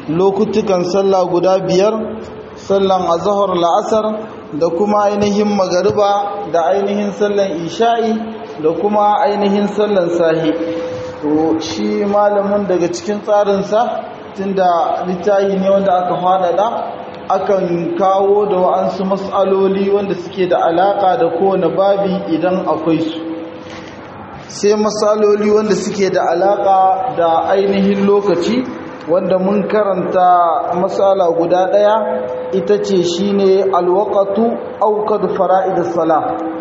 lokutukan sallah guda biyar sallan azhar la'asar da kuma ainihin magariba da ainihin sallan isha'i da kuma ainihin sallan sahi to shi malamin daga cikin tsarinsa tunda littafi ne wanda aka faɗaɗa akan kawo da wa'ansu matsaloli wanda suke da alaƙa da kowane babi idan akwai su sai matsaloli wanda suke da alaƙa da ainihin lokaci wanda mun karanta matsala guda ɗaya ita ce shine alwaqatu aukad fara'idus sala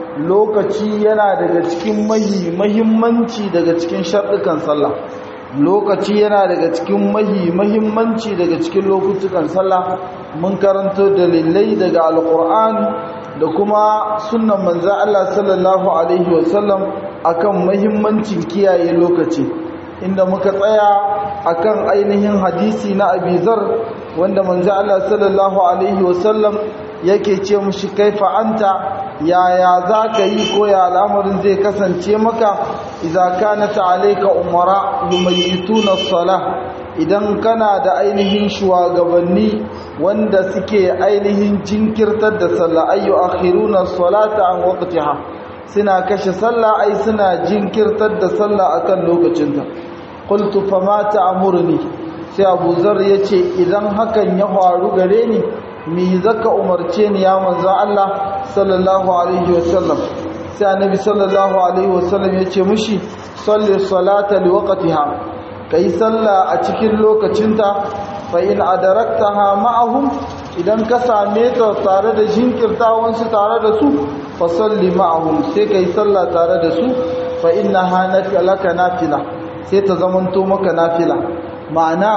lokaci yana daga cikin mahi mahimmanci daga cikin sharɗukan sallah lokaci yana daga cikin mahi mahimmanci daga cikin lokutukan sallah mun karanto dalilai daga alqur'ani da kuma sunnan manzo Allah sallallahu alaihi wasallam akan mahimmancin kiyaye lokaci inda muka tsaya akan ainihin hadisi na abizar wanda manzo Allah sallallahu alaihi wasallam yake ce mushi kaifa anta yaya zaka yi ko ya al'amarin zai kasance maka idza kanat alayka umara yumayituna as-salah idan kana da ainihin shugabanni wanda suke ainihin jinkirtar da sallah ayu akhiruna as-salata an waqtiha suna kashe sallah ai suna jinkirtar da sallah akan lokacinta qultu fama ta'muruni sai Abu Zar yace idan hakan ya faru gare ni me zaka umarce ni ya manzo Allah sallallahu alaihi wasallam sai annabi sallallahu alaihi wasallam yace mushi salli salata liwaqtiha kai sallah a cikin lokacinta fa in adaraktaha ma'ahum idan ka same ta tare da jinkirtawan su tare da su fa salli ma'ahum sai kai sallah tare da su fa innaha laka nafila sai ta zamanto maka nafila ma'ana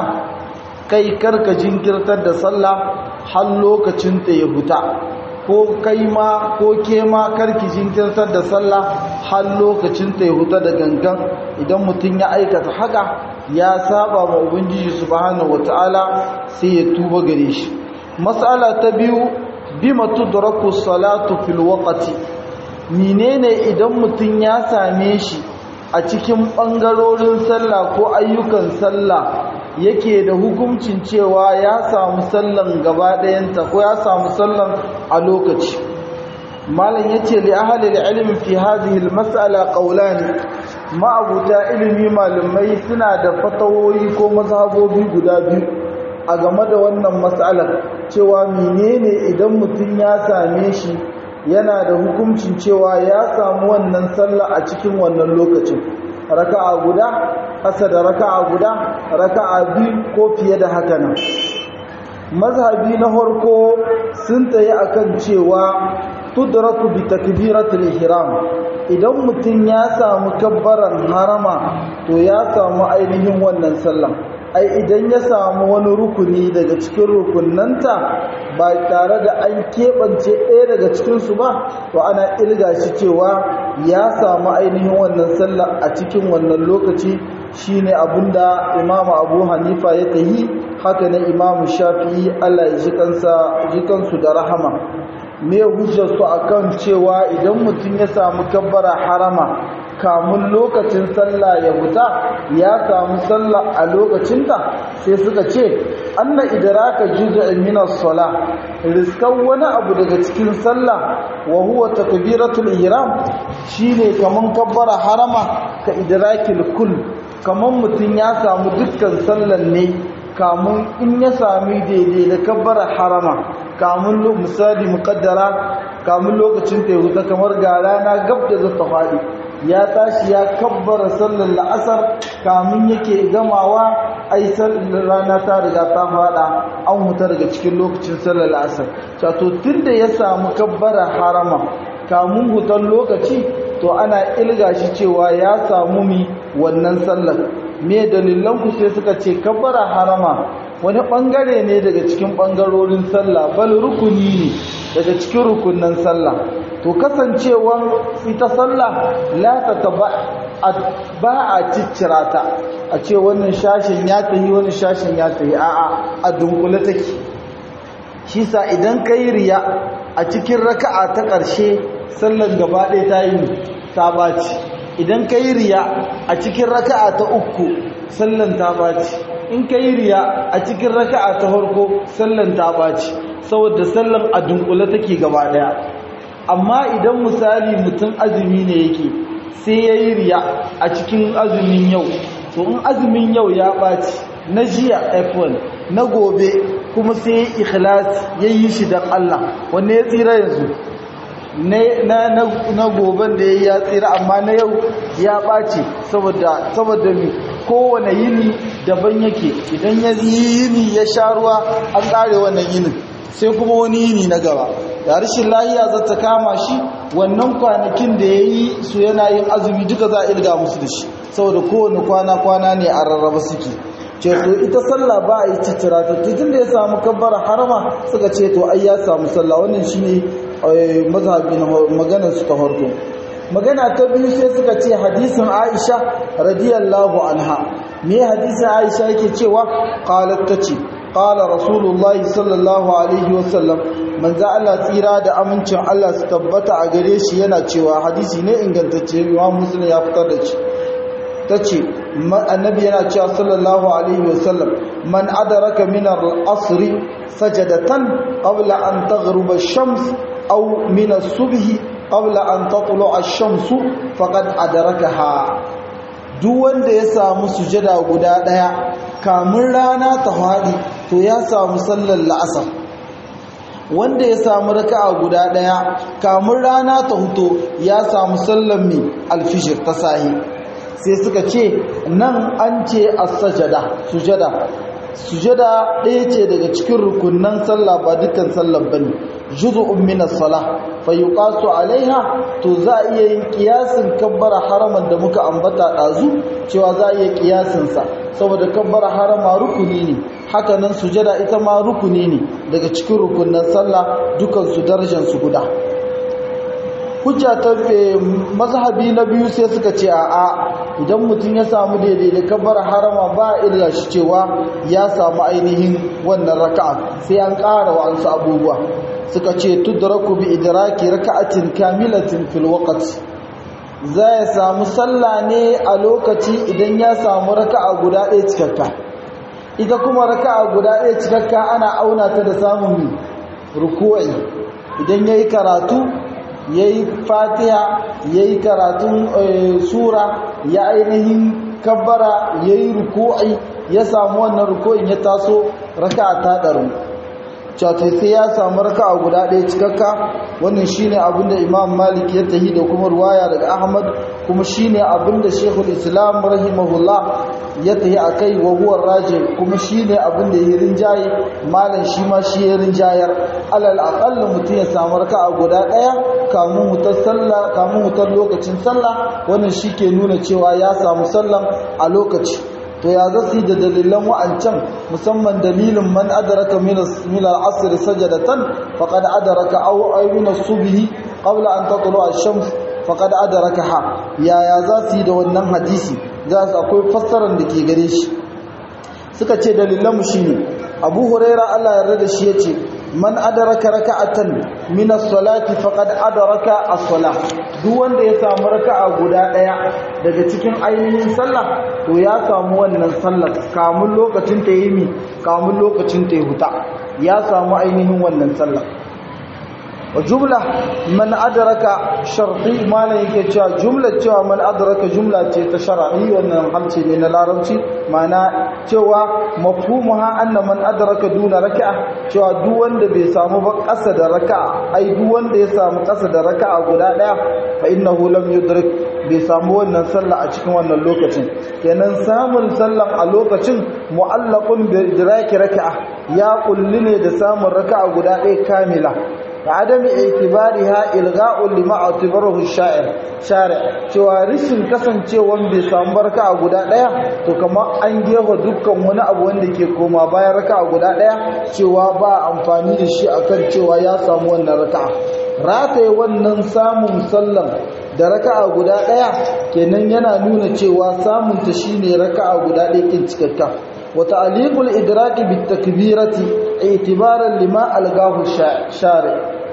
kai karka jinkirtar da sallah har lokacin ta ya huta ko kai ma ko ke ma karki jinkirtar da sallah har lokacin ta ya huta da gangan idan mutum ya aikata haka ya saba ma ubangiji subhanahu wataala sai ya tuba gare shi mas'ala ta biyu bima tudraku salatu fil waqti menene idan mutum ya same shi a cikin ɓangarorin sallah ko ayyukan sallah yake da hukuncin cewa ya samu sallan gaba ɗayanta ko ya samu sallan a lokaci malam ya ce li ahalil ilmi fi hadhihi almas'ala qawlani ma'abuta ilimi malamai suna da fatawoyi ko mazhabobi guda biyu a game da wannan mas'alar cewa menene idan mutum ya same shi yana da hukuncin cewa ya samu wannan sallah a cikin wannan lokacin raka'a guda ƙasa da raka'a guda raka'a biyu ko fiye da haka nan mazhabi na farko sun tsaye akan cewa tudraku bi takbiratul ihram idan mutum ya samu kabbaran harama to ya samu ainihin wannan sallah ai idan ya samu wani rukuni daga cikin rukunanta ba tare da an keɓance ɗaya daga cikinsu ba to ana ilga shi cewa ya samu ainihin wannan sallah a cikin wannan lokaci shine abinda imamu abu hanifa ya tahi haka na imamu shafi'i allah ya ji kansu da rahama me hujjarsu akan cewa idan mutum ya samu kabbara harama kamun lokacin sallah ya huta ya samu sallah a lokacinta sai suka ce anna idraka juz'un min as-salah riskan wani abu daga cikin sallah wa huwa takbiratul ihram shine kaman kabbara harama ka idrakil kull kaman mutun ya samu dukkan sallan ne kamun in ya sami daidai da kabbara harama kamun misali muqaddara kamun lokacin ta ya huta kamar ga rana gab da zata faɗi ya tashi ya kabbara sallar la'asar kamun yake gamawa ai sallar rana ta riga ta fada an huta daga cikin lokacin sallar la'asar cato tunda ya samu kabbara harama kamun hutan lokaci to ana ilga shi cewa ya samu mi wannan sallar me dalilan ku sai suka ce kabbara harama wani bangare ne daga cikin bangarorin sallah bal rukuni ne daga cikin rukunnan sallah to kasancewan ita sallah la ta taba ba a ciccira ta a ce wannan shashin ya tahi wani shashin ya tahi a'a a dunkule take shi sa idan kai riya a cikin raka'a ta ƙarshe sallan gaba ɗaya ta yi ta baci idan kai riya a cikin raka'a ta uku sallan ta baci in ka yi riya a cikin raka'a ta farko sallan ta ɓaci saboda sallan a dunkule take gaba ɗaya amma idan misali mutum azumi ne yake sai ya yi riya a cikin azumin yau to in azumin yau ya ɓaci na jiya f1 na gobe kuma sai ya ikhlas ya yi shi don Allah wanne ya tsira yanzu na goben da ya ya tsira amma na yau ya ɓace saboda mi kowane yini daban yake idan ya yi yini ya sha ruwa an ƙare wannan yinin sai kuma wani yini na gaba da rashin lahiya za ta kama shi wannan kwanakin da ya yi su yana yin azumi duka za a irga musu da shi saboda kowane kwana-kwana ne a rarraba suke ce to ita sallah ba a yi citira ta tun da ya samu kabbara harama suka ce to ai ya samu sallah wannan shine mazhabi na maganar su ta farko magana ta biyu sai suka ce hadisin Aisha radiyallahu anha me hadisin Aisha yake cewa qalat tace qala rasulullahi sallallahu alaihi wasallam manzo Allah tsira da amincin Allah su tabbata a gare shi yana cewa hadisi ne ingantacce Imam Muslim ya fitar da shi tace annabi yana cewa sallallahu alaihi wasallam man adraka min al-asr sajadatan qabla an taghruba ash-shams aw min as-subh qabla an tatlu'a ash-shams faqad adrakaha duk wanda ya samu sujada guda daya kamun rana ta fadi to ya samu sallar la'asar wanda ya samu raka'a guda daya kamun rana ta huto ya samu sallar mi alfijir ta sahi sai suka ce nan an ce as-sajada sujada sujada ɗaya ce daga cikin rukunnan sallah ba dukkan sallar bane juz'un min as-salah fa yuqasu alaiha to za a iya yin kiyasin kabbara haraman da muka ambata dazu cewa za a iya kiyasin sa saboda kabbara harama rukuni ne haka nan sujada ita ma rukuni ne daga cikin rukunnan sallah dukan su darajar su guda hujja ta mazhabi na biyu sai suka ce a'a idan mutum ya samu daidai da kabar harama ba a illa shi cewa ya samu ainihin wannan raka'a sai an ƙara wa ansu abubuwa suka ce tudraku bi idraki raka'atin kamilatin fil waqt za ya samu sallah ne a lokaci idan ya samu raka'a guda ɗaya cikakka ita kuma raka'a guda ɗaya cikakka ana auna ta da samun ruku'i idan yayi karatu ya yi fatiha ya yi karatun sura ya ainihin kabbara ya yi ruku'i ya samu wannan ruku'in ya taso raka ta ɗaru cewa sai ya samu raka a guda ɗaya cikakka wannan shine abinda imam malik ya tahi da kuma ruwaya daga ahmad kuma shine abinda shekul islam rahimahullah ya tahi a kai wa huwar raje kuma shine abinda ya rinjaye malam shi ma shi ya rinjayar alal aqalla mutum ya samu raka a guda ɗaya kamun wutar sallah kamun wutar lokacin sallah wannan shi ke nuna cewa ya samu sallan a lokaci to ya zasu da dalilan wa'ancan musamman dalilin man adraka min al-asr sajadatan faqad adraka aw min as-subh qabla an tatlu ash-shams faqad adrakaha ya ya zasu da wannan hadisi za su akwai fassarar da ke gare shi suka ce dalilan mu shine Abu Huraira Allah ya yarda da shi yace man adraka raka'atan min as-salati faqad adraka as-salah duk wanda ya samu raka'a guda daya daga cikin ainihin sallah to ya samu wannan sallar kamun lokacin ta yi mi kamun lokacin ta yi huta ya samu ainihin wannan sallar wa jumla man adraka sharti malan yake cewa jumla cewa man adraka jumla ce ta shar'i wannan halce ne na larabci mana cewa mafhumuha anna man adraka duna raka'a cewa duk wanda bai samu ba ƙasa da raka'a ai duk wanda ya samu ƙasa da raka'a guda daya fa innahu lam yudrik bai samu wannan sallah a cikin wannan lokacin kenan samun sallan a lokacin mu'allaqun bi idraki raka'a ya kulli ne da samun raka'a guda ɗaya kamila عدم اعتبارها الغاء لما اعتبره الشاعر شارع cewa rishin kasancewan bai samu barka a guda daya to kamar an gefa dukkan wani abu wanda ke koma bayan raka a guda daya cewa ba amfani da shi akan cewa ya samu wannan raka'a rataye wannan samun sallan da raka'a guda daya kenan yana nuna cewa samun ta shine raka'a guda daya kin cikakka وتعليق الإدراك بالتكبيرة اعتبارا لما ألقاه الشارع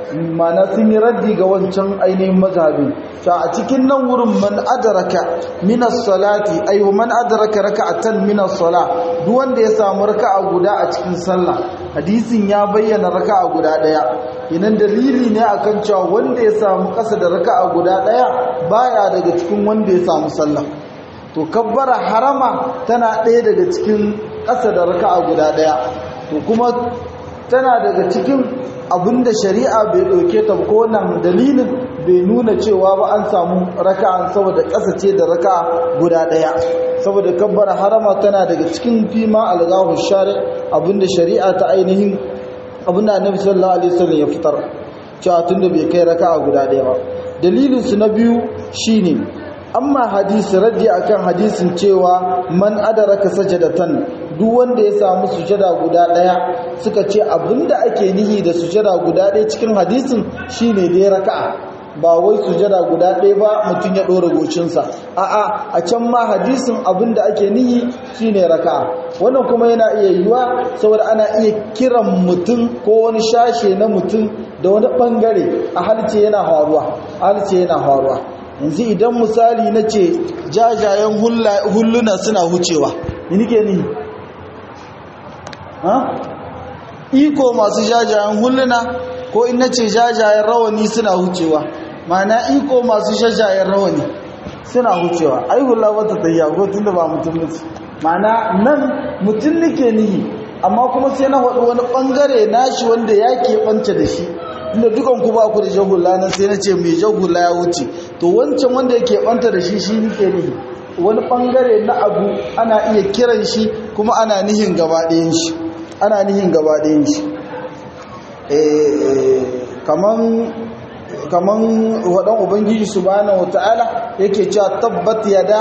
mana sun yi raddi ga wancan ainihin mazhabi ta a cikin nan wurin man adraka min as-salati ay man adraka raka'atan min as-sala duk wanda ya samu raka'a guda a cikin sallah hadisin ya bayyana raka'a guda daya idan dalili ne akan cewa wanda ya samu kasa da raka'a guda daya baya daga cikin wanda ya samu sallah to kabbara harama tana ɗaya daga cikin ƙasa da raka'a guda ɗaya to kuma tana daga cikin abinda shari'a bai ɗauke ta ko nan dalilin bai nuna cewa ba an samu raka'a saboda ƙasa ce da raka'a guda ɗaya saboda kabbara harama tana daga cikin fima algahu shari abinda shari'a ta ainihin abinda annabi sallallahu alaihi wasallam ya fitar cewa tunda bai kai raka'a guda ɗaya ba dalilin su na biyu shine amma hadisi raddi akan hadisin cewa man adaraka sajadatan duk wanda ya samu sujada guda daya suka ce abinda ake nihi da sujada guda daya cikin hadisin shine dai raka'a ba wai sujada guda daya ba mutum ya dora gocinsa a'a a can ma hadisin abinda ake nihi shine raka'a wannan kuma yana iya yiwa saboda ana iya kiran mutum ko wani shashe na mutum da wani bangare a halce yana faruwa halce yana faruwa yanzu idan misali na ce jajayen hulluna suna hucewa ni nike ni iko masu jajayen hulluna ko in na ce jajayen rawani suna hucewa mana iko masu jajayen rawani suna hucewa ai hula wata tayya ko tunda ba mutum mutu mana nan mutum nike nihi amma kuma sai na faɗi wani ɓangare nashi wanda ya keɓanta da shi inda dukan ku ba ku da jagula nan sai na ce mai jagula ya wuce to wancan wanda yake banta da shi shi nike ne wani bangare na abu ana iya kiran shi kuma ana nihin gaba ɗayan shi ana nihin gaba ɗayan shi kaman kaman wadan ubangiji subhanahu wataala yake cewa tabbat yada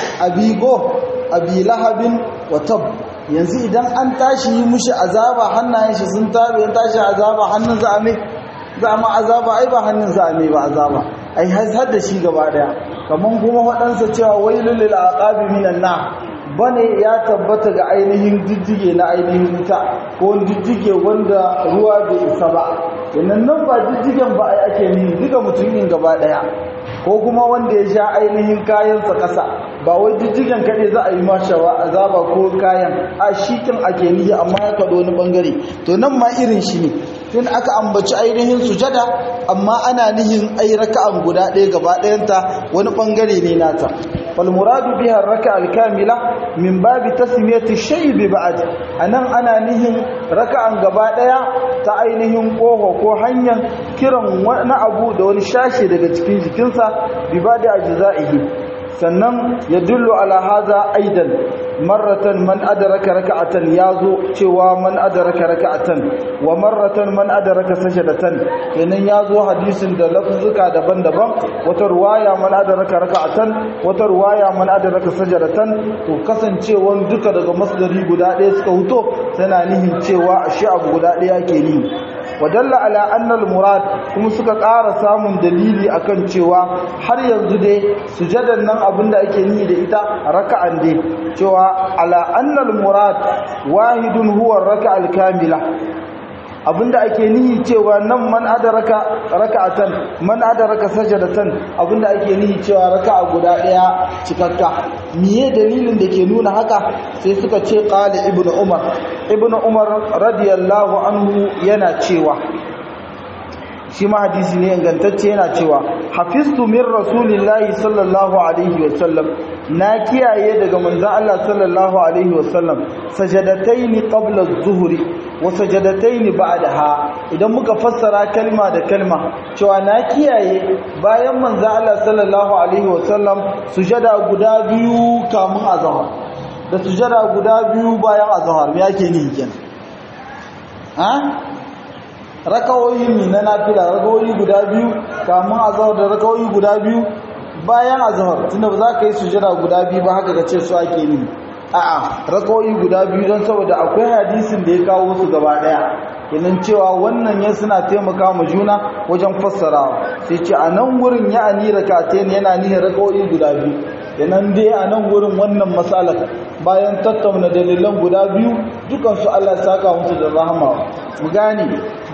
abigo abi lahabin wa tab yanzu idan an tashi yi mushi azaba hannayen shi sun tabe ya tashi azaba hannun za a mai za ma azaba ai ba hannun za a mai ba azaba ai har da shi gaba daya kaman kuma waɗansa cewa wailul lil aqabi minan na bane ya tabbata ga ainihin diddige na ainihin wuta ko diddige wanda ruwa bai isa ba yannan nan ba diddigen ba ai ake ni duka mutumin gaba daya ko kuma wanda ya sha ainihin kayansa ƙasa ba wai diddigen kaɗai za a yi mashawa azaba ko kayan a shikin ake nihi amma ya kaɗo wani ɓangare to nan ma irin shi ne tun aka ambaci ainihin sujada amma ana nihin ai raka'an guda ɗaya gaba ɗayanta wani ɓangare ne nata wal muradu biha raka al kamila min babi tasmiyati shay bi ba'd anan ana nihin raka'an gaba ɗaya ta ainihin ƙoho ko hanyar kiran wani abu da wani shashi daga cikin jikinsa bi ba da ajza'ihi sannan ya dullu ala haza aidan marratan man adraka raka'atan yazo cewa man adraka raka'atan wa marratan man adraka sajadatan kenan yazo hadisin da lafzuka daban-daban wata ruwaya man adraka raka'atan wata ruwaya man adraka sajadatan to kasancewan duka daga masdari guda ɗaya suka huto tana nihin cewa ashe abu guda ɗaya ke ni wadalla ala annal murad kuma suka ƙara samun dalili akan cewa har yanzu dai sujadan nan abinda ake ni da ita raka'an dai cewa ala annal murad wahidun huwa raka'al kamila abinda ake nihi cewa nan man adaraka raka'atan man adaraka sajadatan abinda ake nihi cewa raka'a guda daya cikakka miye dalilin da ke nuna haka sai suka ce qala ibnu umar ibnu umar radiyallahu anhu yana cewa shi ma hadisi ne ingantacce yana cewa hafiztu min rasulillahi sallallahu alaihi wasallam na kiyaye daga manzon Allah sallallahu alaihi wasallam sajadataini qabla az-zuhri wa sajadataini ba'daha idan muka fassara kalma da kalma cewa na kiyaye bayan manzon Allah sallallahu alaihi wasallam sujada guda biyu kamun azhar da sujada guda biyu bayan azhar me yake ni kenan ha rakawoyi ne na nafila rakawoyi guda biyu kamun azhar da rakawoyi guda biyu bayan azhar tunda ba za ka yi sujada guda biyu ba haka ce su ake ni a'a rakawoyi guda biyu don saboda akwai hadisin da ya kawo su gaba daya kenan cewa wannan ya suna taimaka ma juna wajen fassarawa sai ce a nan wurin ya ani rakatain yana nihin rakawoyi guda biyu kenan dai a nan wurin wannan matsalar bayan tattauna dalilan guda biyu dukansu Allah ya saka musu da rahama mu gane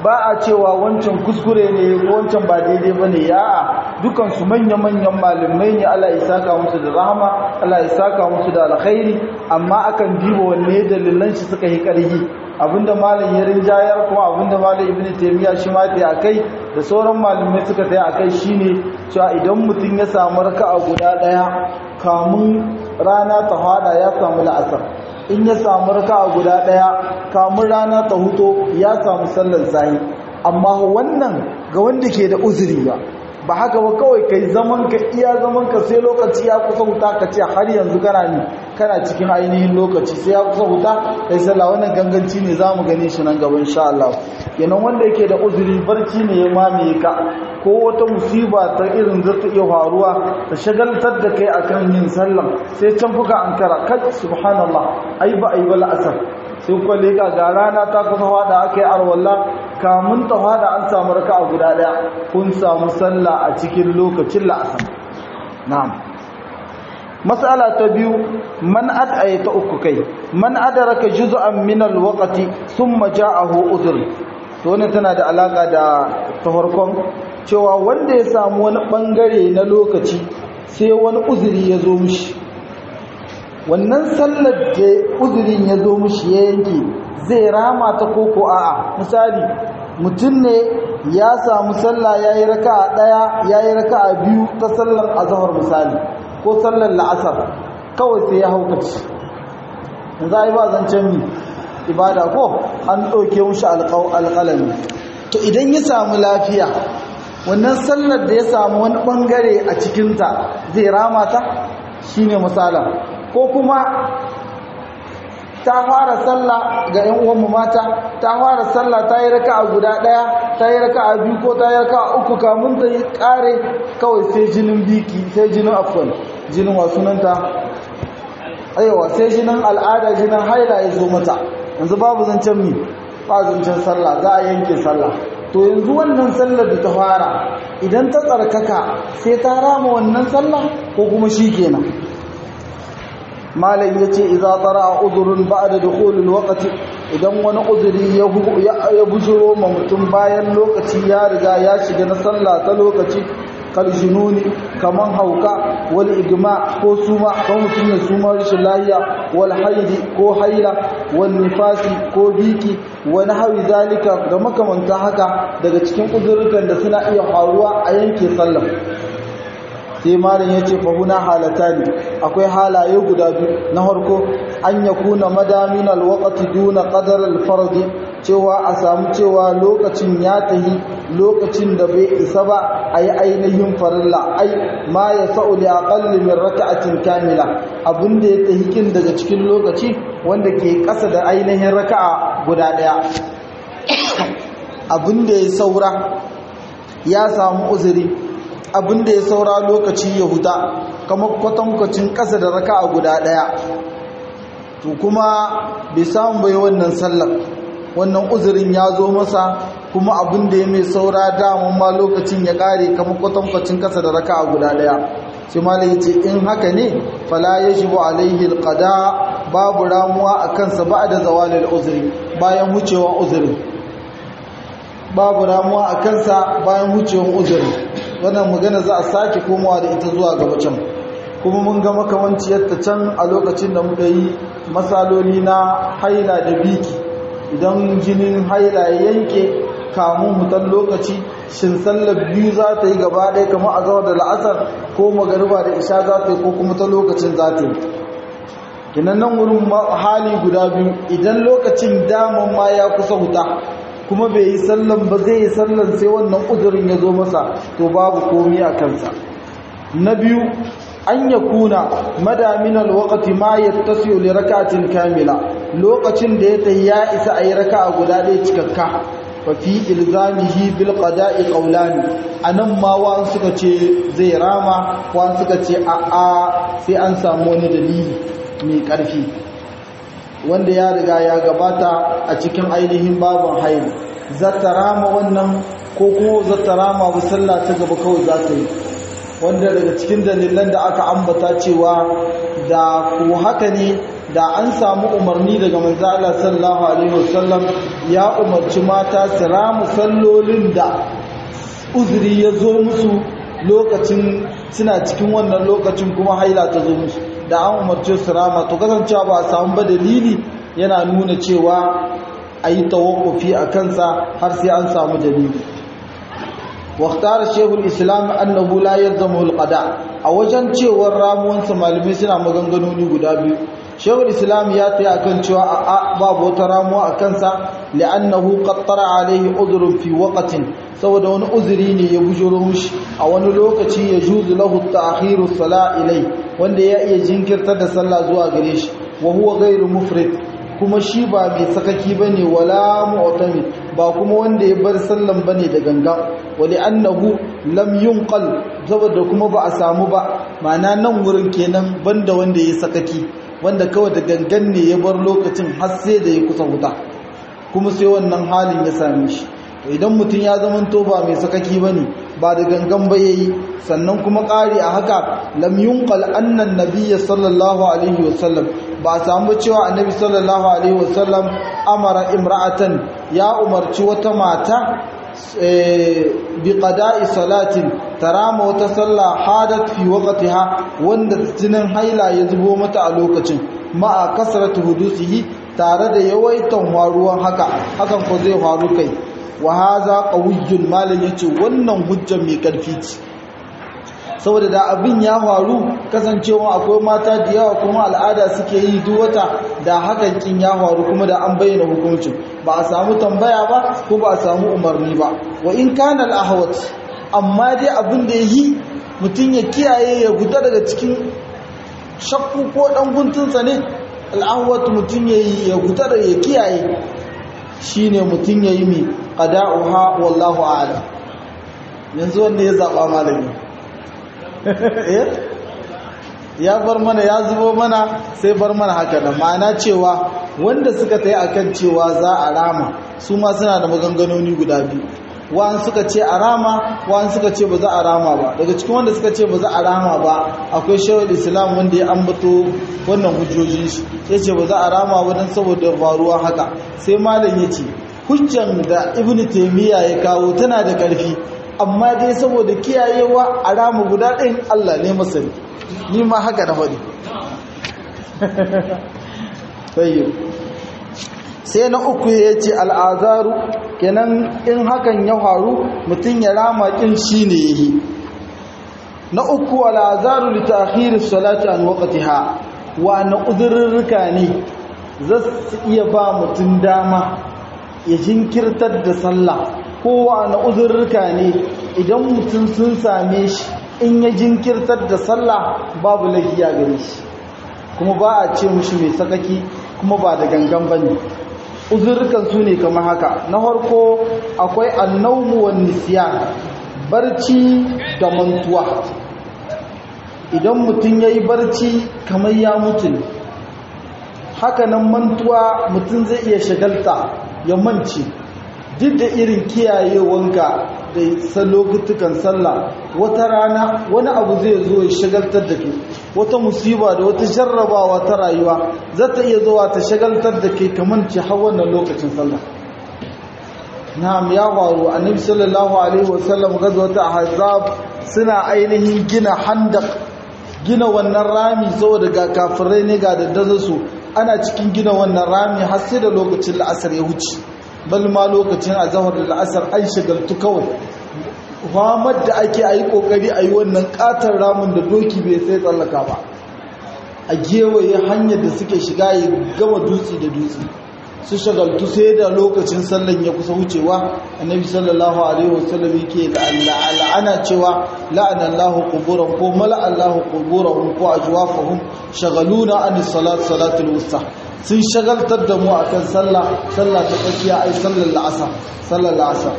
ba a cewa wancan kuskure ne ko wancan ba daidai ba ne ya'a dukansu manya-manyan malamai ne Allah ya saka musu da rahama Allah ya saka musu da alkhairi amma akan diba wanne dalilan shi suka yi ƙarfi abinda malam ya rinjayar kuma abinda malam ibnu taymiya shi ma ta akai da sauran malamai suka ta akai shine cewa idan mutum ya samu raka'a guda daya kamun rana ta hada ya samu la'asar in ya samu raka'a guda daya kamun rana ta huto ya samu sallar sahi amma wannan ga wanda ke da uzuri ba ba haka ba kawai kai zaman ka iya zaman ka sai lokaci ya kusa huta ka ce har yanzu kana ne kana cikin ainihin lokaci sai ya kusa huta kai sallah wannan ganganci ne zamu gane shi nan gaba insha Allah kenan wanda yake da uzuri barci ne ya mamaye ka ko wata musiba ta irin za ta iya faruwa ta shagaltar da kai akan yin sallah sai can fuka an kara kai subhanallah ai ba ai ba la'asar sai kuwa leka ga rana ta kusa fada aka yi arwalla kamun ta fada an samu raka a guda daya kun samu sallah a cikin lokacin la'asar na'am mas'ala ta biyu man ad'aya ta uku kai man adraka juz'an min al-waqti thumma ja'ahu udhr to wannan tana da alaka da ta farkon cewa wanda ya samu wani bangare na lokaci sai wani uzuri ya zo mishi wannan sallar da uzurin ya zo mishi ya yanke zai rama ta koko a'a misali mutum ne ya samu sallah ya yi raka a ɗaya ya yi raka a biyu ta sallar azahar misali ko sallar la'asar kawai sai ya haukaci za a yi ba zancen mi ibada ko an ɗauke mushi alƙalami to idan ya samu lafiya wannan sallar da ya samu wani ɓangare a cikinta zai rama ta shi ne misalan ko kuma ta fara sallah ga ƴan uwanmu mata ta fara sallah ta yi raka'a guda ɗaya ta yi raka'a biyu ko ta yi raka'a uku kamun ta yi ƙare kawai sai jinin biki sai jinin afwan jinin wa sunanta aiwa sai jinin al'ada jinin haila ya zo mata yanzu babu zancen mi ba zancen sallah za a yanke sallah to yanzu wannan sallar da ta fara idan ta tsarkaka sai ta rama wannan sallah ko kuma shi kenan malam yace idza tara udhrun ba'da dukhulil waqti idan wani uzuri ya bujuro ma mutum bayan lokaci ya riga ya shiga na sallah ta lokaci kal jununi kaman hauka wal igma ko suma ko mutum ya suma rashin lahiya wal haidi ko haila wal nifasi ko biki wani hawi zalika ga makamanta haka daga cikin uzurukan da suna iya faruwa a yanke sallah sai malam ya ce fahuna halata ne akwai halaye guda biyu na harko an ya kuna madamin alwakati duna ƙadar alfardi cewa a samu cewa lokacin ya tahi lokacin da bai isa ba a yi ainihin farilla ai ma ya sa'u da aƙalli min raka'atin kamila abinda ya tahi kin daga cikin lokaci wanda ke ƙasa da ainihin raka'a guda ɗaya abinda ya saura ya samu uzuri abinda ya saura lokaci ya huta kamar kwatankwacin ƙasa da raka a guda ɗaya to kuma bai samu bai wannan sallar wannan uzurin ya zo masa kuma abinda ya mai saura damun ma lokacin ya ƙare kamar kwatankwacin ƙasa da raka a guda ɗaya sai malai ya ce in haka ne fala ya shigo alaihi alƙada babu ramuwa a kansa ba da zawalin uzuri bayan wucewa uzurin babu ramuwa a kansa bayan wucewan uzuri wannan magana za a sake komawa da ita zuwa gaba can kuma mun ga makamanciyarta can a lokacin da muka yi matsaloli na haila da biki idan jinin haila ya yanke kamun hutan lokaci shin sallar biyu za ta yi gaba ɗaya kamar a zawar da la'asar ko magariba da isha za ta yi ko kuma ta lokacin za ta yi kinan nan wurin hali guda biyu idan lokacin daman ma ya kusa huta kuma bai yi sallan ba zai yi sallan sai wannan uzurin ya zo masa to babu komi a kansa na biyu an ya kuna madamin alwakati ma ya tasiyo li raka'atin kamila lokacin da ya tayi ya isa a yi raka'a guda ɗaya cikakka fa fi ilzamihi bil qada'i qawlani anan ma wa suka ce zai rama wa suka ce a a sai an samu wani dalili mai ƙarfi wanda ya riga ya gabata a cikin ainihin babin haini zata rama wannan ko kuma zata rama bu sallah ta gaba kawai za ta yi wanda daga cikin dalilan da aka ambata cewa da ko haka ne da an samu umarni daga manzo Allah sallallahu alaihi wasallam ya umarci mata su ramu sallolin da uzuri ya zo musu lokacin suna cikin wannan lokacin kuma haila ta zo musu da an umarce su rama to kasancewa ba a samu ba dalili yana nuna cewa a yi tawakufi a kansa har sai an samu dalili واختار شيخ الإسلام أنه لا يلزمه القضاء أوجن cewar ramuwansa malamai suna maganganoni guda biyu shehul islam ya taya akan cewa a babu wata ramuwa a kansa li'annahu qattara alaihi udhrun fi waqtin saboda wani uzuri ne ya bujuro mushi a wani lokaci ya juzu lahu ta'khiru sala ilai wanda ya iya jinkirtar da sallah zuwa gare shi wa huwa ghairu mufrid kuma shi ba mai sakaki bane wala mu'tami ba kuma wanda ya bar sallan bane da ganga wali annahu lam yunqal saboda kuma ba a samu ba ma'ana nan wurin kenan banda wanda ya sakaki wanda kawai da gangan ne ya bar lokacin har sai da ya kusa wuta kuma sai wannan halin ya same shi to idan mutum ya zamanto ba mai sakaki bane ba da gangan ba yayi sannan kuma ƙari a haka lam yunqal annan nabiyya sallallahu alaihi wasallam ba a samu cewa annabi sallallahu alaihi wasallam amara imra'atan ya umarci wata mata bi qada'i salatin tarama wata sallah hadat fi waqtiha wanda jinin haila ya zubo mata a lokacin ma'a kasratu hudusihi tare da yawaitan waruwan haka hakan ko zai faru kai wa haza qawiyyun malan yace wannan hujjar mai karfi ce saboda da abin ya faru kasancewa akwai mata da yawa kuma al'ada suke yi duk wata da hakan kin ya faru kuma da an bayyana hukuncin ba a samu tambaya ba ko ba a samu umarni ba wa in kana al-ahwat amma dai abin da yi mutum ya kiyaye ya guda daga cikin shakku ko dan guntunsa ne al-ahwat mutum ya ya guda da ya kiyaye shine mutum ya yi mi qada'uha wallahu a'lam yanzu wanda ya zaba malami ya bar mana ya zubo mana sai bar mana haka da ma'ana cewa wanda suka ta yi a kan cewa za a rama su ma suna da maganganoni guda biyu wa'an suka ce a rama wa'an suka ce ba za a rama ba daga cikin wanda suka ce ba za a rama ba akwai shawar islam wanda ya ambato wannan hujjojin shi ya ce ba za a rama ba don saboda faruwa haka sai malam ya ce hujjan da ibn taimiyya ya kawo tana da ƙarfi amma dai saboda kiyayewa a rama guda ɗin Allah ne masani ni ma haka na faɗi sai na uku ya ce al'azaru kenan in hakan ya faru mutum ya rama ƙin shi ne ya yi na uku al'azaru littafiri salati an waƙatiha wa na uzurrurruka ne za su iya ba mutum dama ya jinkirtar da sallah kowa na uzurruka ne idan mutum sun same shi in ya jinkirtar da sallah babu lafiya gare shi kuma ba a ce mushi mai sakaki kuma ba da gangan bane uzurrukan su ne kamar haka na farko akwai annawmu wan nisyan barci da mantuwa idan mutum yayi barci kamar ya mutu haka nan mantuwa mutum zai iya shagalta ya mance duk da irin kiyayewanka da lokutukan sallah wata rana wani abu zai zo ya shagaltar da ke wata musiba da wata jarrabawa ta rayuwa za ta iya zuwa ta shagaltar da ke kamar ci har wannan lokacin sallah na'am ya faru annabi sallallahu alaihi wasallam gazwata ahzab suna ainihin gina handak gina wannan rami saboda ga kafirai ne ga daddazar su ana cikin gina wannan rami har sai da lokacin la'asar ya wuce bal ma lokacin azhar da la'asar an shagaltu kawai famar da ake a yi kokari a yi wannan katar ramin da doki bai sai tsallaka ba a gewaye hanyar da suke shiga ya gama dutse da dutse su shagaltu sai da lokacin sallan ya kusa wucewa annabi sallallahu alaihi wasallam yake la'ana cewa la'ana Allahu quburan ko mala Allahu quburahum ko ajwafahum shagaluna an salat salatul wusta sun shagaltar da mu akan sallah sallah ta tsakiya ai sallar la'asar sallar la'asar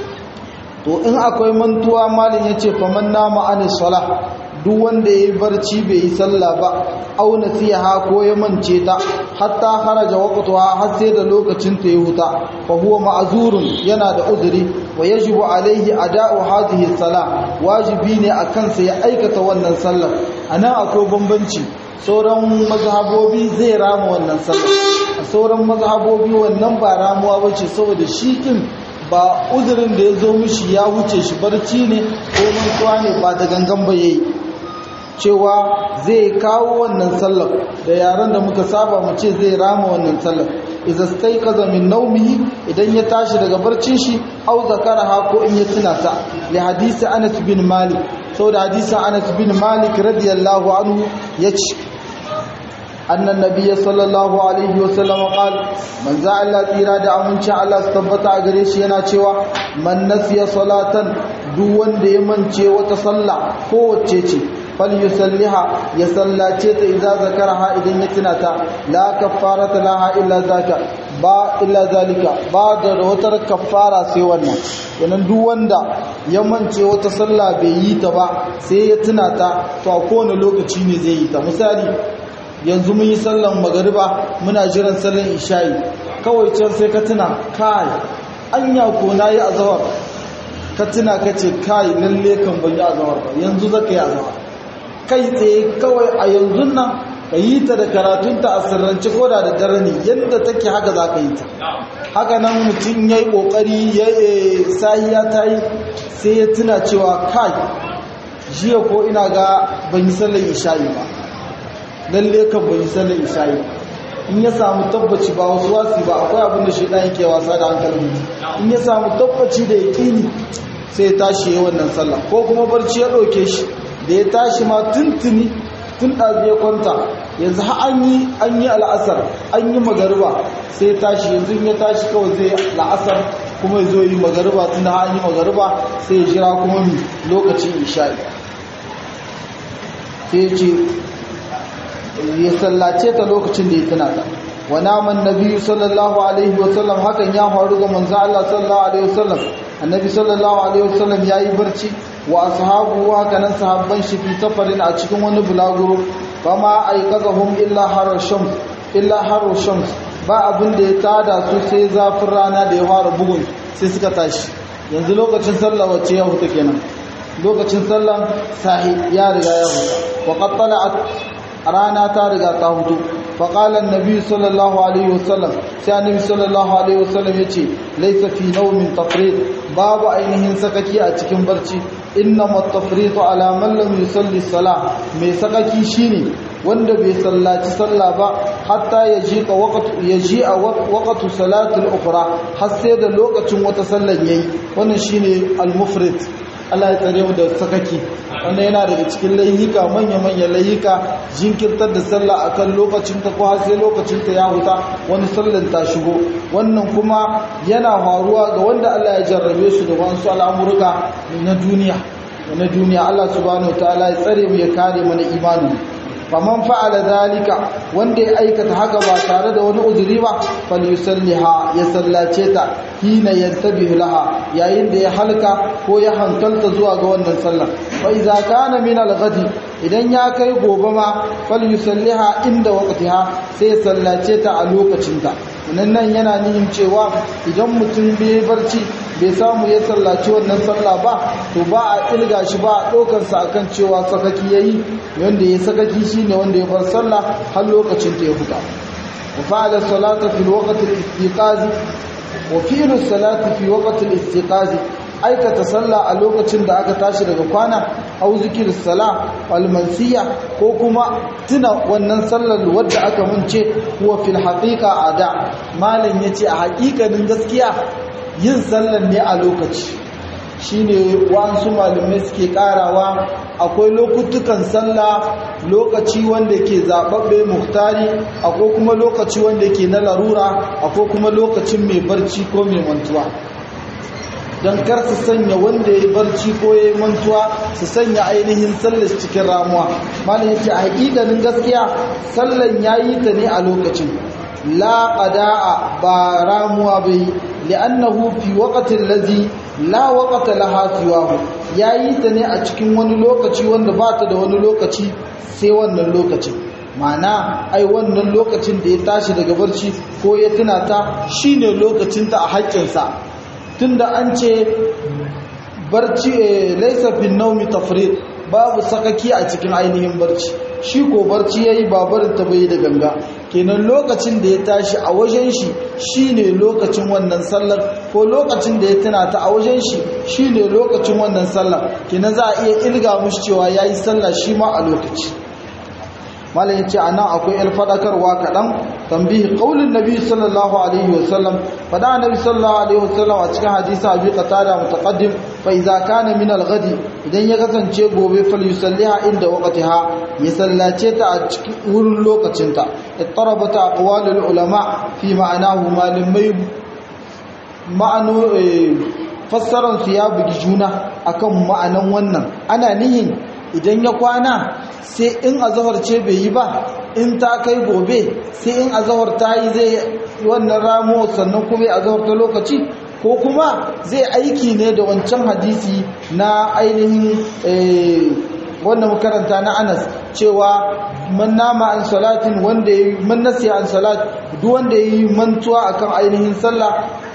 to in akwai mantuwa malin yace faman nama an salah duk wanda yayi barci bai yi sallah ba au nasiha ko ya mance ta hatta kharaja waqtuha har sai da lokacin ta ya huta fa huwa ma'zurun yana da uzuri wa yajibu alaihi ada'u hadhihi salah wajibi ne akan sa ya aikata wannan sallar anan akwai bambanci sauran mazhabobi zai rama wannan sallah a sauran mazhabobi wannan ba ramuwa bace saboda shi din ba uzurin da ya zo mishi ya wuce shi barci ne ko mantuwa ne ba da gangan ba yayi cewa zai kawo wannan sallar da yaran da muka saba mu ce zai rama wannan sallar idza stayqaza min nawmihi idan ya tashi daga barcin shi au zakaraha ko in ya tuna ta li hadisi Anas bin Malik saboda hadisin Anas bin Malik radiyallahu anhu yace annan nabiyyi sallallahu alaihi wasallam qal man za'ala tira da aminci Allah su tabbata a gare shi yana cewa man nasiya salatan duk wanda ya mance wata sallah ko wacce ce falyusalliha ya sallace ta idza zakaraha idan ya tuna ta la kaffarata laha illa zaka ba illa zalika ba da wata kaffara sai wannan yanan duk wanda ya mance wata sallah bai yi ta ba sai ya tuna ta to a kowane lokaci ne zai yi ta misali yanzu mun yi sallan magariba muna jiran sallan isha'i kawai can sai ka tuna kai anya ko nayi azawar ka tuna ka ce kai lalle kan ban yi azawar ba yanzu zaka yi azawar kai tsaye kawai a yanzu nan ka yi ta da karatunta a sirrance ko da dare ne yadda take haka za ka yi ta haka nan mutum ya yi ƙoƙari ya sahiya ta yi sai ya tuna cewa kai jiya ko ina ga ban yi sallar isha'i ba lalle kan ban yi sallar isha'i in ya samu tabbaci ba wasu wasi ba akwai abin da shaidan yake wasa da hankalin in ya samu tabbaci da yaƙini sai ya tashi ya wannan sallah ko kuma barci ya ɗauke shi da ya tashi ma tuntuni tun ɗazi ya kwanta yanzu an yi an yi al'asar an yi magariba sai ya tashi yanzu ya tashi kawai zai la'asar kuma ya zo yi magariba tun da an yi magariba sai ya jira kuma mi lokacin isha'i sai ce ya sallace ta lokacin da ya tuna ta wa naman nabi sallallahu alaihi wasallam hakan ya faru ga manzo Allah sallallahu alaihi wasallam annabi sallallahu alaihi wasallam yayi barci wa ashabu haka nan sahabban shi fi safarin a cikin wani bulaguro fama aikazahum illa harar shams illa harar shams ba abin da ya tada su sai zafin rana da ya fara bugun sai suka tashi yanzu lokacin sallah wacce ya huta kenan lokacin sallan sahi ya riga ya huta wa qad rana ta riga ta hutu faƙalar nabi sallallahu alaihi wasallam sai annabi sallallahu alaihi wasallam ya ce laisa fi naumin tafrid babu ainihin sakaki a cikin barci inna matafritu ala man lam yusalli salah mai sakaki shine wanda bai sallaci sallah ba hatta ya ji ka waqtu ya ji a waqtu salatul ukhra har sai da lokacin wata sallar yayi wannan shine al-mufrid Allah ya tsare mu da sakaki wannan yana daga cikin layika manya-manya layika jinkirtar da sallah akan lokacin ta ko har sai lokacin ta ya huta wani sallan ta shigo wannan kuma yana faruwa ga wanda Allah ya jarrabe su da wasu al'amurka na duniya na duniya Allah subhanahu wataala ya tsare mu ya kare mana imani faman fa'ala zalika wanda ya aikata haka ba tare da wani uzuri ba falyusalliha ya sallace ta hina yantabihu laha yayin da ya halka ko ya hankalta zuwa ga wannan sallar fa idza kana min al-ghadi idan ya kai gobe ma falyusalliha inda waqtiha sai ya sallace ta a lokacin ta nan nan yana nihin cewa idan mutum bai barci bai samu ya sallaci wannan sallah ba to ba a ilga shi ba a ɗaukar sa akan cewa sakaki yayi wanda ya sakaki shine wanda ya bar sallah har lokacin ta ya fita wa fa'ala salata fil waqti al-istiqaz wa fi'lu salati fi waqti al-istiqaz aikata sallah a lokacin da aka tashi daga kwana au zikir sala wal mansiya ko kuma tuna wannan sallar wadda aka munce huwa fil haqiqa ada malam yace a haƙiƙanin gaskiya yin sallar ne a lokaci shine wasu malamai suke karawa akwai lokutukan sallah lokaci wanda ke zababbe muhtari akwai kuma lokaci wanda ke na larura akwai kuma lokacin mai barci ko mai mantuwa don kar su sanya wanda ya yi barci ko ya yi mantuwa su sanya ainihin sallar cikin ramuwa malam yace a hakikanin gaskiya sallan yayi ta ne a lokacin la qada'a ba ramuwa bai li'annahu fi waqtin ladhi la waqta laha siwahu yayi ta ne a cikin wani lokaci wanda ba ta da wani lokaci sai wannan lokacin ma'ana ai wannan lokacin da ya tashi daga barci ko ya tuna ta shine lokacinta a haƙƙinsa tunda an ce barci laisa fi naumi tafrid babu sakaki a cikin ainihin barci shi ko barci yayi ba barin ta bai da ganga kenan lokacin da ya tashi a wajen shi shine lokacin wannan sallar ko lokacin da ya tuna ta a wajen shi shine lokacin wannan sallar kenan za a iya ilga mushi cewa yayi sallah shi ma a lokaci malam yace anan akwai el fadakarwa kadan tambihi qaulin nabi sallallahu alaihi wasallam fada nabi sallallahu alaihi wasallam a cikin hadisi abi qatada mutaqaddim fa idza kana min al-ghadi idan ya kasance gobe fal yusalliha inda waqtiha ya sallace ta a cikin wurin lokacin ta ittarabata aqwalul ulama fi ma'anahu malimai ma'anu fassaran su ya bugi juna akan ma'anan wannan ana nihin idan ya kwana sai in azahar ce bai yi ba in ta kai gobe sai in azahar ta yi zai wannan ramo sannan kuma ya azahar ta lokaci ko kuma zai aiki ne da wancan hadisi na ainihin wannan makaranta na anas cewa man nama an salatin wanda ya yi man nasiya an salat duk wanda ya yi mantuwa akan ainihin sallah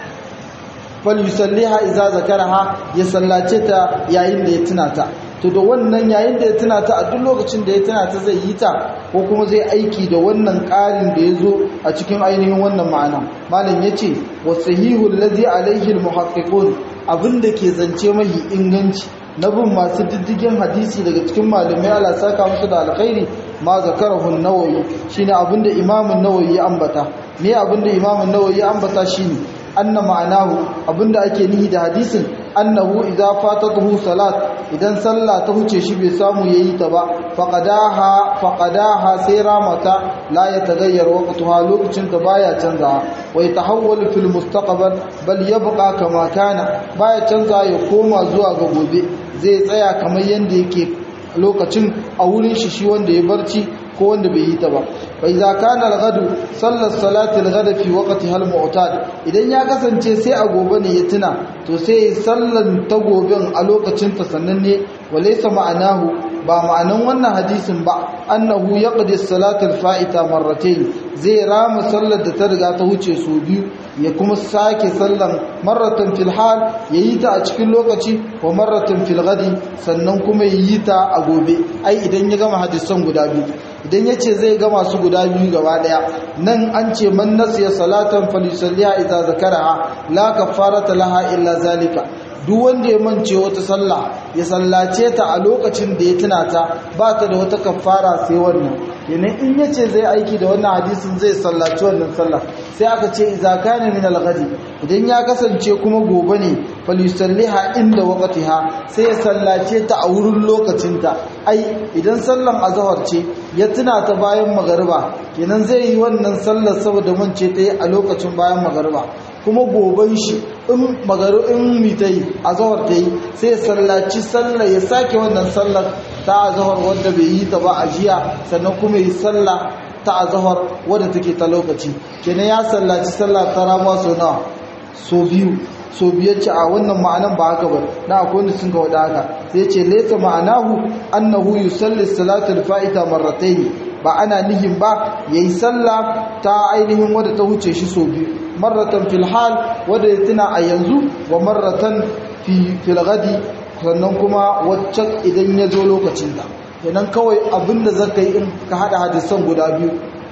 fal yusalliha idza zakaraha ya sallace ta yayin da ya tuna ta to da wannan yayin da ya tuna ta a duk lokacin da ya tuna ta zai yi ta ko kuma zai aiki da wannan ƙarin da ya zo a cikin ainihin wannan ma'ana malam ya ce wa sahihu allazi alaihi almuhaqqiqun abinda ke zance mahi inganci na bin masu diddigin hadisi daga cikin malamai ala saka musu da alkhairi ma zakarahu an-nawawi shine abinda imamun nawawi ya ambata me abinda imamun nawawi ya ambata shine anna ma'anahu abinda ake nihi da hadisin annahu idza fatatuhu salat idan sallah ta huce shi bai samu yayi ta ba faqadaha faqadaha sai ramata la yataghayyar waqtuha lokacin ta baya canza wa yatahawwalu fil mustaqbal bal yabqa kama kana baya canza ya koma zuwa ga gobe zai tsaya kamar yanda yake lokacin a wurin shi shi wanda ya barci ko wanda bai yi ta ba fa idza kana al-ghadu sallar salati al-ghada fi waqtiha al-mu'tad idan ya kasance sai a gobe ne ya tuna to sai sallan ta goben a lokacin ta sannan ne walaysa ma'anahu ba ma'anan wannan hadisin ba annahu yaqdi as-salata al-fa'ita marratayn zai rama sallar da ta riga ta wuce su biyu ya kuma sake sallan marratan fil hal yayi ta a cikin lokaci wa marratan fil ghadi sannan kuma yayi ta a gobe ai idan ya gama hadisan guda biyu idan yace zai gama su guda biyu gaba daya nan an ce man nasiya salatan falyusalliha idza zakaraha la kafarata laha illa zalika duk wanda ya mance wata sallah ya sallace ta a lokacin da ya tuna ta ba ta da wata kafara sai wannan kenan in yace zai aiki da wannan hadisin zai sallaci wannan sallah sai aka ce idza kana min al-ghadi idan ya kasance kuma gobe ne falyusalliha inda waqtiha sai ya sallace ta a wurin lokacin ta ai idan sallan azhar ce ya tuna ta bayan magariba kenan zai yi wannan sallar saboda mance ta yi a lokacin bayan magariba kuma goben shi in magaru in mitai azhar ta yi sai ya sallaci sallar ya sake wannan sallar ta azhar wanda bai yi ta ba a jiya sannan kuma yi sallah ta azhar wadda take ta lokaci kenan ya sallaci sallah ta ramuwa so nawa so biyu so biyar ce a wannan ma'anan ba haka ba na akwai wanda sun ga wada haka sai ce laysa ma'anahu annahu yusalli salatul fa'ita marratayn ba ana nihin ba yayi sallah ta ainihin wadda ta huce shi so biyu marratan fil hal wadda ya tuna a yanzu wa marratan fi fil ghadi sannan kuma waccan idan ya zo lokacin da kenan kawai abinda zaka yi in ka hada hadisan guda biyu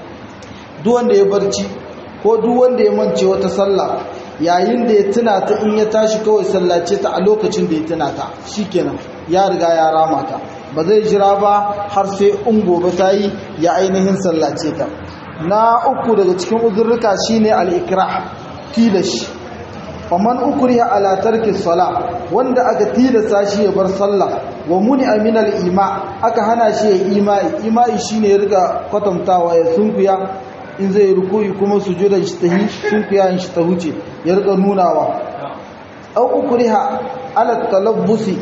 duk wanda ya barci ko duk wanda ya mance wata sallah yayin da ya tuna ta in ya tashi kawai sallace ta a lokacin da ya tuna ta shikenan ya riga ya rama ta ba zai jira ba har sai in gobe ta yi ya ainihin sallace ta na uku daga cikin uzurruka shine al-ikrah tilashi faman ukriha ala tarki sala wanda aka tilasta shi ya bar sallah wa muni aminal ima aka hana shi ya imai imai shine ya riga kwatantawa ya sunkuya in zai rukuyi kuma sujudan shi tahi sunkuya shi ta huce ya riga nunawa au ukriha ala talabbusi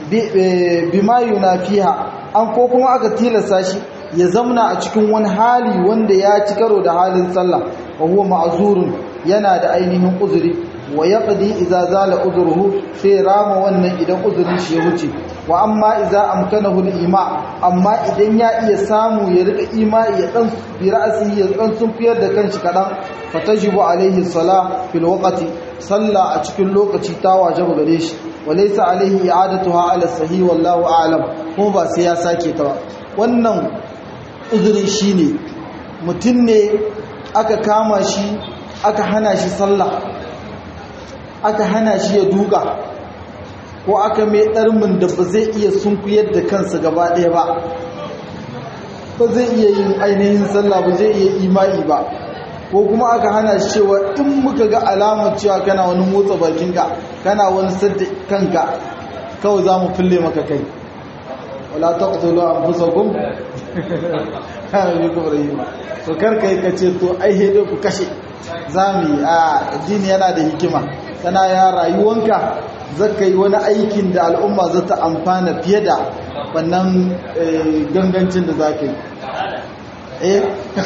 bima yunafiha an ko kuma aka tilasta shi ya zamna a cikin wani hali wanda ya ci karo da halin sallah wa huwa ma'zurun yana da ainihin uzuri wa yaqdi idza zala uzruhu sai rama wannan idan uzurin shi ya wuce wa amma idza amkanahu al-ima amma idan ya iya samu ya rika ima ya dan bi ra'si ya dan sunfiyar da kanshi kadan fatajibu alaihi salah fil waqti salla a cikin lokaci ta wajaba gare shi walaysa alaihi i'adatuha ala sahih wallahu a'lam kuma ba sai ya sake ta ba wannan uzurin shine mutum ne aka kama shi aka hana shi sallah aka hana shi ya duka ko aka mai ɗarmin da ba zai iya sunkuyar da kansa gaba ɗaya ba ba zai iya yin ainihin sallah ba zai iya imani ba ko kuma aka hana shi cewa in muka ga alamar cewa kana wani motsa bakinka kana wani sadda kanka kawai za mu fille maka kai wala ta ƙasolo an fusa gum kana bi kuma rahima to karka yi kace to ai hede ku kashe za mu yi a addini yana da hikima tana ya rayuwanka zaka yi wani aikin da al'umma za ta amfana fiye da wannan gangancin da za ka yi eh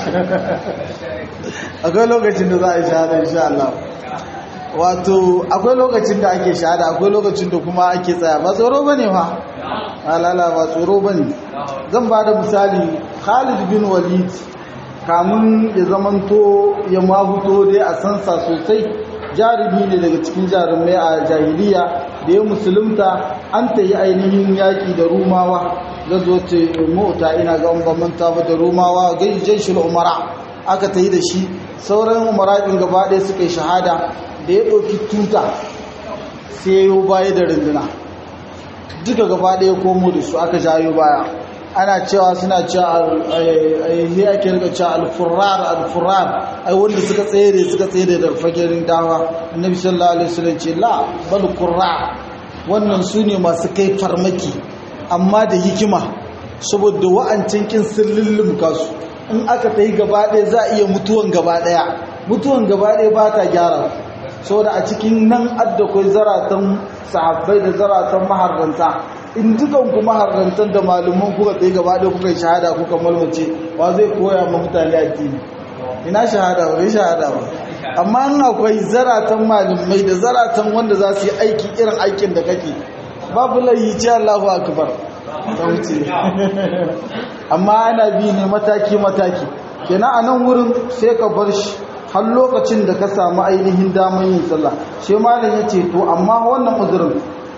akwai lokacin da za a yi shahada insha Allah wato akwai lokacin da ake shahada akwai lokacin da kuma ake tsaya ba tsoro bane fa halala ba tsoro bane zan ba da misali Khalid bin Walid kamun ya zamanto ya mahuto dai a sansa sosai jarumi ne daga cikin jarumai a jahiliya da ya musulunta an ta yi ainihin yaƙi da rumawa gazo ce mota ina ga manta ba da rumawa gaijin shi umara aka ta yi da shi sauran umara ɗin gaba ɗaya suka yi shahada da ya ɗauki tuta sai ya yi baya da runduna duka gaba ɗaya komo da su aka jayo baya ana cewa suna cewa ai ake rika cewa alfurar alfurar ai wanda suka tsere suka tsere da fagerin dawa annabi sallallahu alaihi wasallam ce la bal qurra wannan su ne masu kai farmaki amma da hikima saboda wa'ancin kin sun lullumka su in aka tayi gaba ɗaya za a iya mutuwan gaba ɗaya mutuwan gaba ɗaya ba ta gyara saboda a cikin nan adda kai zaratan sahabbai da zaratan maharranta in dukan kuma harrantar da malaman kuka tsaye gaba ɗaya kuka yi shahada kuka malmace wa zai koya ma mutane addini ina shahada ba bai shahada ba amma in akwai zaratan malamai da zaratan wanda za su yi aiki irin aikin da kake babu layi ce Allahu akbar ta wuce amma ana bi ne mataki mataki kenan a nan wurin sai ka bar shi har lokacin da ka samu ainihin damar yin sallah shi malam ya ce to amma wannan uzurin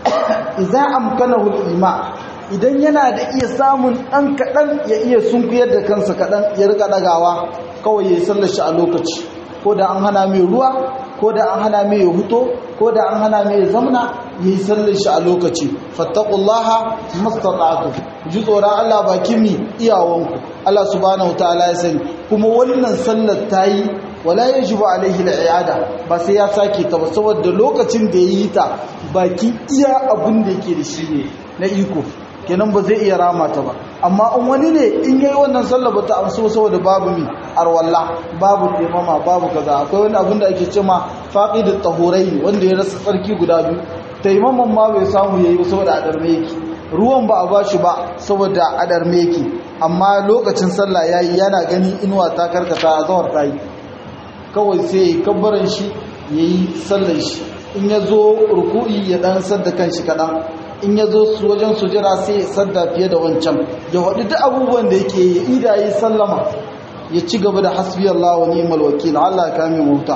iza amkanahu al-ima idan yana da iya samun dan kadan ya iya sunkuyar da kansa kadan ya rika dagawa kawai yayi sallar shi a lokaci ko da an hana mai ruwa ko da an hana mai huto ko da an hana mai zamna yayi sallar shi a lokaci fattaqullaha mastata'tu ji tsoron Allah baki mi iyawanku Allah subhanahu wataala ya sani kuma wannan sallar tayi wala yajibu alaihi al-i'ada ba sai ya sake ta ba saboda lokacin da yayi ta baki iya abin da yake da shi ne na iko kenan ba zai iya rama ta ba amma in wani ne in yayi wannan sallah ba ta amsu saboda babu mi arwalla babu taimama babu kaza akwai wani abin da ake cewa faqidut tahurai wanda ya rasa tsarki guda biyu taimaman ma bai samu yayi ba saboda adarme yake ruwan ba a bashi ba saboda adarme yake amma lokacin sallah yayi yana gani inuwa ta karkata a zawar ta yi kawai sai ya kabbaran shi ya yi sallar shi in ya zo ruku'i ya dan sadda kan shi kaɗan in ya zo wajen sujira sai ya sadda fiye da wancan ya waɗi duk abubuwan da yake ya ida yi sallama ya ci gaba da hasbi Allah wa ni'mal wakil Allah ya kame mota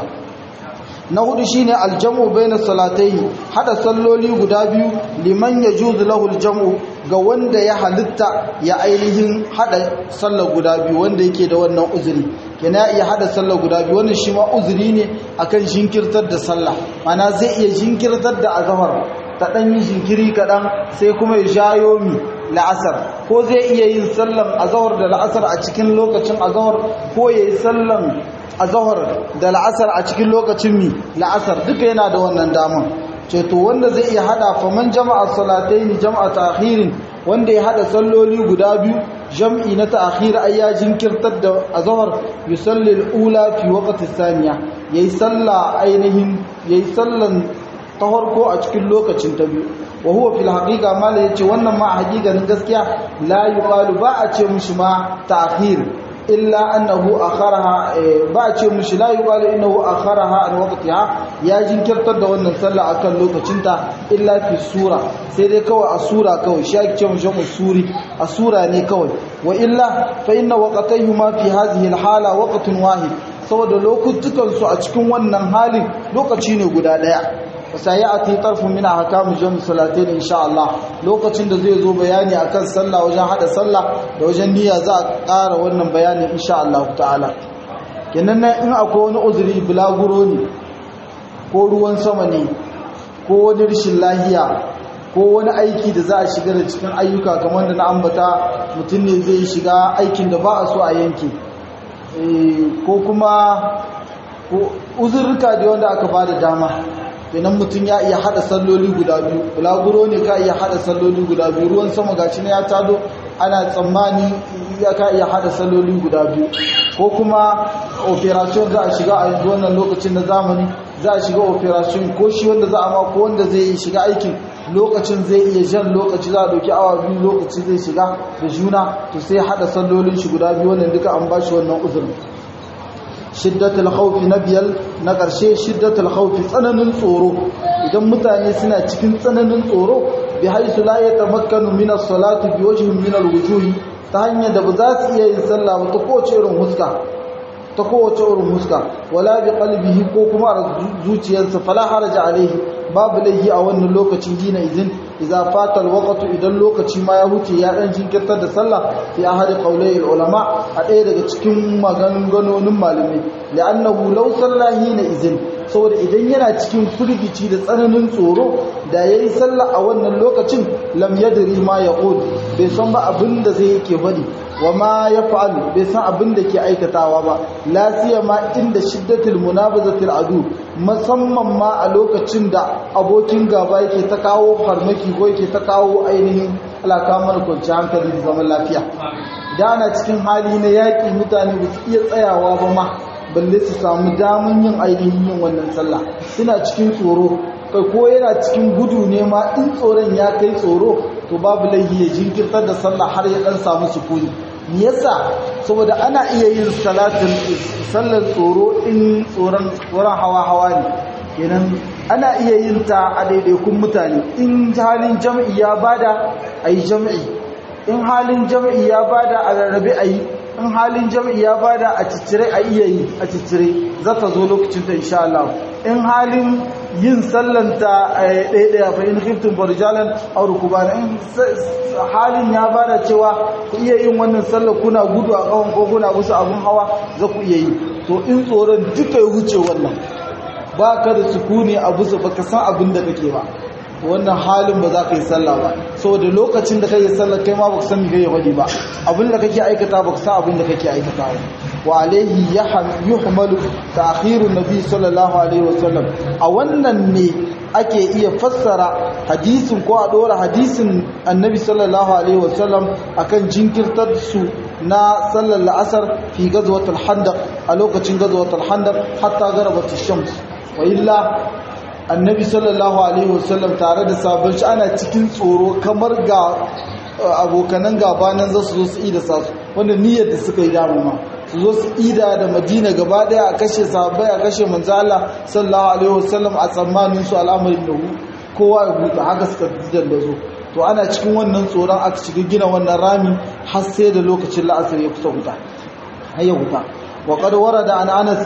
na hudu shine aljamu baina salatayn hada salloli guda biyu liman yajuzu lahu aljamu ga wanda ya halitta ya ainihin hada sallar guda biyu wanda yake da wannan uzuri kina ya iya hada sallar guda biyu wannan shi ma uzuri ne akan jinkirtar da sallah mana zai iya jinkirtar da azhar ta dan yi jinkiri kadan sai kuma ya jayo mi la'asar ko zai iya yin sallan azhar da la'asar a cikin lokacin azhar ko yayi sallan azhar da la'asar a cikin lokacin mi la'asar duka yana da wannan daman ce to wanda zai iya hada faman jama'a salatayn jama'a ta'khirin wanda ya hada salloli guda biyu jam'i na ta'khir ay ya jinkirtar da azhar yusalli al-ula fi waqti thaniya yayi salla ainihin yayi sallan ta farko a cikin lokacin ta biyu wa huwa fil haqiqa mala yace wannan ma a haqiqanin gaskiya la yuqalu ba a ce mushi ma ta'khir illa annahu akharaha ba a ce mushi la yuqalu innahu akharaha an waqtiha ya jinkirtar da wannan sallah akan lokacinta illa fi sura sai dai kawai a sura kawai shi ake ce mushi musuri a sura ne kawai wa illa fa inna waqtayhuma fi hadhihi alhala waqtun wahid saboda lokutukan su a cikin wannan halin lokaci ne guda daya sayati tarfun min ahkam jami salatain insha Allah lokacin da zai zo bayani akan sallah wajen hada sallah da wajen niyya za a ƙara wannan bayani insha Allah ta'ala kenan nan in akwai wani uzuri bulaguro ne ko ruwan sama ne ko wani rashin lahiya ko wani aiki da za a shiga da cikin ayyuka kamar da na ambata mutum ne zai shiga aikin da ba a so a yanke ko kuma uzurruka da wanda aka ba da dama kenan mutum ya iya hada salloli guda biyu bulaguro ne ka iya hada salloli guda biyu ruwan sama gashi na ya tado ana tsammani ya ka iya hada salloli guda biyu ko kuma operation za a shiga a yanzu wannan lokacin na zamani za a shiga operation ko shi wanda za a ma ko wanda zai shiga aikin lokacin zai iya jan lokaci za a dauki awa biyu lokaci zai shiga da juna to sai hada sallolin shi guda biyu wannan duka an bashi wannan uzurin shiddatul khawfi na biyar na ƙarshe shiddatul khawfi tsananin tsoro idan mutane suna cikin tsananin tsoro bi haisu la yatamakkanu min as-salati bi wajhin min al-wujuhi ta hanyar da ba za su iya yin sallah ba ta kowace irin huska ta kowace irin huska wala bi qalbihi ko kuma a zuciyarsa fala haraja alaihi babu laihi a wannan lokacin dina izin idza fata alwaqtu idan lokaci ma ya huce ya dan jinkirtar da sallah fi ahadi qawlai ulama a ɗaya daga cikin maganganonin malamai li'annahu law sallahi na izin saboda idan yana cikin firgici da tsananin tsoro da yayi sallah a wannan lokacin lam yadri ma yaqul bai san ba abin da zai yake bari wa ma yaf'alu bai san abin da ke aikatawa ba la siyama inda shiddatul munabazatil adu musamman ma a lokacin da abokin gaba yake ta kawo farmaki ko yake ta kawo ainihin alakamar kwanci hankali da zaman lafiya da ana cikin hali na yaƙi mutane ba su iya tsayawa ba ma balle su samu damun yin ainihin yin wannan sallah suna cikin tsoro kai ko yana cikin gudu ne ma in tsoron ya kai tsoro to babu laifi ya jinkirtar da sallah har ya dan samu sukuni me yasa saboda ana iya yin salatin sallar tsoro in tsoron tsoron hawa hawa ne kenan ana iya yin ta a daidaikun mutane in halin jam'i ya bada ayi jam'i in halin jam'i ya bada a rarrabe ayi in halin jam'i ya bada a ciccire a iya yi a ciccire za ta zo lokacin ta insha Allah in halin yin sallanta ɗaya fa in khiftum farjalan aw rukbana in halin ya bada cewa ku iya yin wannan sallar kuna gudu a kawon ko kuna musu abun hawa za ku iya yi to in tsoron duka ya huce wannan ba ka da sukuni a busa baka san abin da kake ba wannan halin ba za ka yi sallah ba saboda lokacin da kake sallah kai ma baka san me kake wadi ba abin da kake aikata baka san abin da kake aikata ba wa alaihi yuhmalu ta'khiru nabi sallallahu alaihi wasallam a wannan ne ake iya fassara hadisin ko a dora hadisin annabi sallallahu alaihi wasallam akan jinkirtar su na sallar la'asar fi gazwatul handaq a lokacin gazwatul handaq hatta garabat shams wa illa annabi sallallahu alaihi wasallam tare da sabon shi ana cikin tsoro kamar ga abokanan gabanan za su zo su ida sasu wanda niyyar da suka yi damu ma su zo su ida da madina gaba daya a kashe sahabbai a kashe manzo Allah sallallahu alaihi wasallam a tsammanin su al'amarin da kowa ya huta haka suka didan da zo to ana cikin wannan tsoron aka shiga gina wannan rami har sai da lokacin la'asar ya kusa huta har ya huta wa qad warada an Anas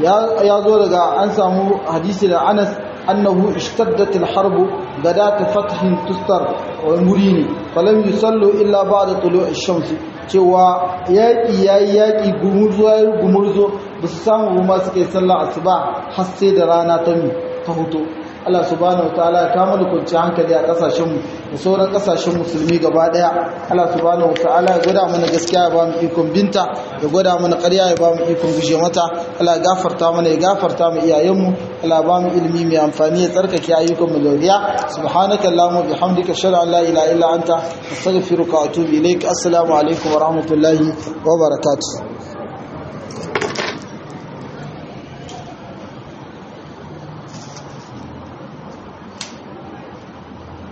ya zo daga an samu hadisi da Anas أنه اشتدت الحرب غداة فتح تستر ومريني فلم يصلوا إلا بعد طلوع الشمس cewa yaƙi ya yi yaƙi gumurzo ya yi gumurzo ba su samu ba suka yi sallah asuba har sai da rana ta mi ta hutu Allah subhanahu wa ta'ala ya kama da kwanci hankali a kasashenmu da sauran kasashen musulmi gaba daya Allah subhanahu wa ta'ala ya gwada mana gaskiya ya ba mu ikon binta ya gwada mana ƙarya ya ba mu ikon guje mata Allah ya gafarta mana ya gafarta mu iyayenmu Allah ba mu ilimi mai amfani ya tsarkake ayyukan mu lauriya subhanaka allahumma bihamdika ashhadu an la ilaha illa anta astaghfiruka wa atubu ilaik assalamu alaikum wa rahmatullahi wa barakatuh